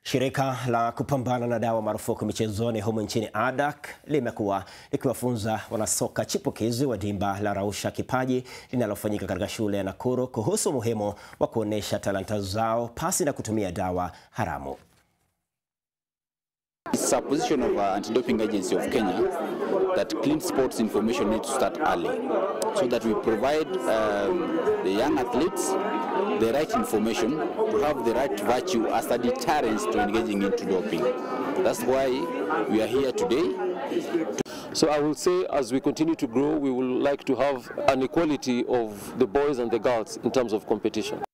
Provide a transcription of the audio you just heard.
Shirika la kupambana na dawa marufuku michezoni humu nchini ADAK limekuwa likiwafunza wanasoka chipukizi wa dimba la Rausha Kipaji linalofanyika katika shule ya Nakuru kuhusu umuhimu wa kuonyesha talanta zao pasi na kutumia dawa haramu. It's a position of uh, Anti-Doping Agency of Kenya that clean sports information needs to start early so that we provide um, the young athletes the right information to have the right virtue as a deterrence to engaging into doping. That's why we are here today So I will say as we continue to grow, we will like to have an equality of the boys and the girls in terms of competition.